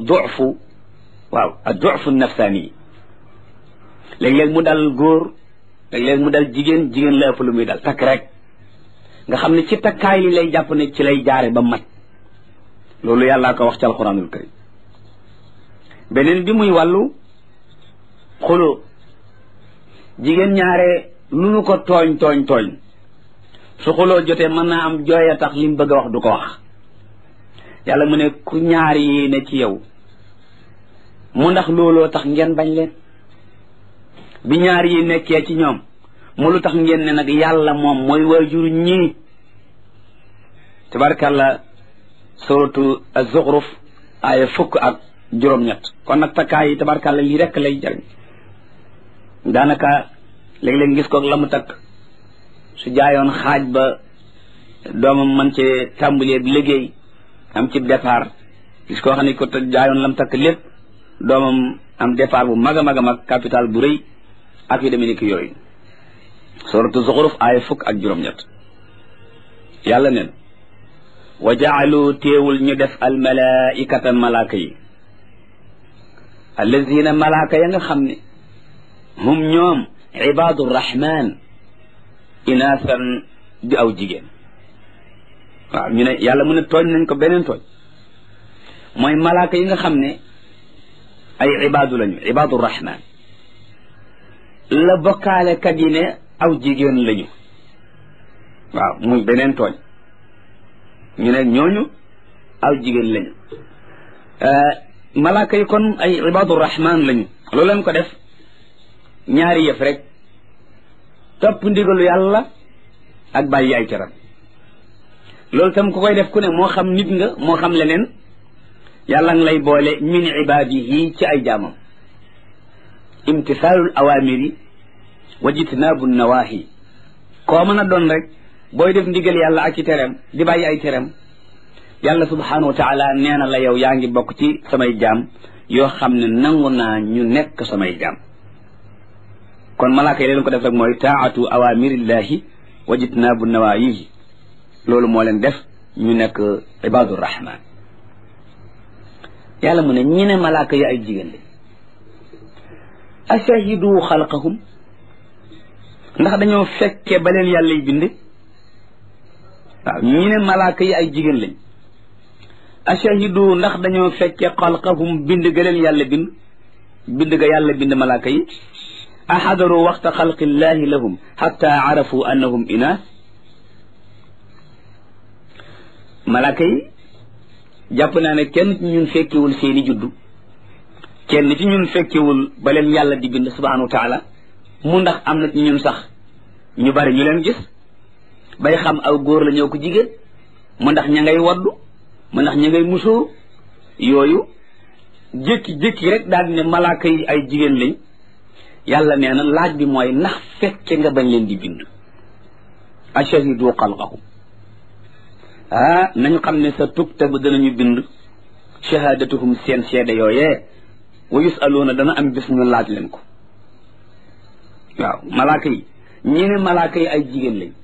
dufu waaw ak dufu nafsaani léeg-léeg mu dal góor léeg-léeg mu dal jigéen jigéen la ëpp lu muy dal takk rek nga xam ne ci takkaay li lay jàpp ne ci lay jaare ba mat loolu yàllaa ko wax ci alquranul karim beneen bi muy wàllu xuloo jigéen ñaare lu nu ko tooñ tooñ tooñ su xuloo jotee mën naa am jooy a tax li mu bëgg a wax du ko wax yàlla mu ne ku ñaar yi ne ci yow mu ndax looloo tax ngeen bañ leen bi ñaar yi nekkee ci ñoom mu lu tax ngeen ne nag yàlla moom mooy waajur ñii tabarkàlla suratu az-zukhruf aaya fukk ak juróom-ñett kon nag takkaay yi tabarkàlla lii rekk lay jariñ daanaka léeg-léeg gis ko la mu takk su jaayoon xaaj ba doomam man ci tàmbalee liggéey am ci départ gis koo xam ne ko jaayoon lam takk lépp doomam am départ bu mag a mag a mag capital bu rëy ak yu demee ni ki yooyu suratu zuxruf aaya fukk ak juróom-ñett yàlla neen wa jaalu téewul ñu def al malaikata malaaka yi allazina malaaka ya nga xam ne hum ñoom ibaadu rahman inaasan di aw jigéen waaw ñu ne yàlla mu ne tooñ nañ ko beneen tooñ mooy malaaka yi nga xam ne ay ibaadu lañu ibaadu rahman la bokkaale kat yi ne aw jigéen lañu waaw muy beneen tooñ ñu ne ñooñu aw jigéen lañu malaaka yi kon ay ibaadu rahman lañu loolu leen ko def ñaari yëf rek topp ndigalu yàlla ak bàyyi ay teram loolu tam ku koy def ku ne moo xam nit nga moo xam leneen yàlla nga lay boole min ibaadihi ci ay jaamam imtisaalul awaamiri wa jitnaabu nawaahi koo mën a doon rek booy def ndigal yàlla ak i teram di bàyyi ay teram yàlla subhanahu wa taala nee na la yow yaa ngi bokk ci samay jaam yoo xam ne nangu naa ñu nekk samay jaam kon malaaka yi leen ko def rek mooy taatu awamirillahi wa jitnaabu nawaayihi loolu moo leen def ñu nekk ibaadu rahman yàlla mu ne ñi ne malaaka yi ay jigéen lañ ashahidu xalqahum ndax dañoo fekke ba leen yàlla yi bind waaw ñi ne malaaka yi ay jigéen lañ ashahidu ndax dañoo fekke xalqahum bind ga leen yàlla bind bind ga yàlla bind malaaka yi axadaru waxta xalqillahi lahum xatta arafu annahum inaas malaaka yi jàpp naa ne kenn ci ñun fekkewul seeni juddu kenn ci ñun fekkewul ba leen yàlla di bind subhanahu wa taala mu ndax am na ci ñun sax ñu bari ñu leen gis bay xam aw góor la ñëw ko jigéen mu ndax ña ngay waddu mu ndax ña ngay musóor yooyu jékki-jékki rek daal di ne malaaka yi ay jigéen lañ yàlla nee na laaj bi mooy ndax fekke nga bañ leen di bind ashahidu xalqahum ah nañu xam ne sa tuktabu danañu bind shahadatuhum seen seede yooyee wa yusaluuna dana am bis ñu laaj leen ko waaw malaaka yi ñi ne malaaka yi ay jigéen lañ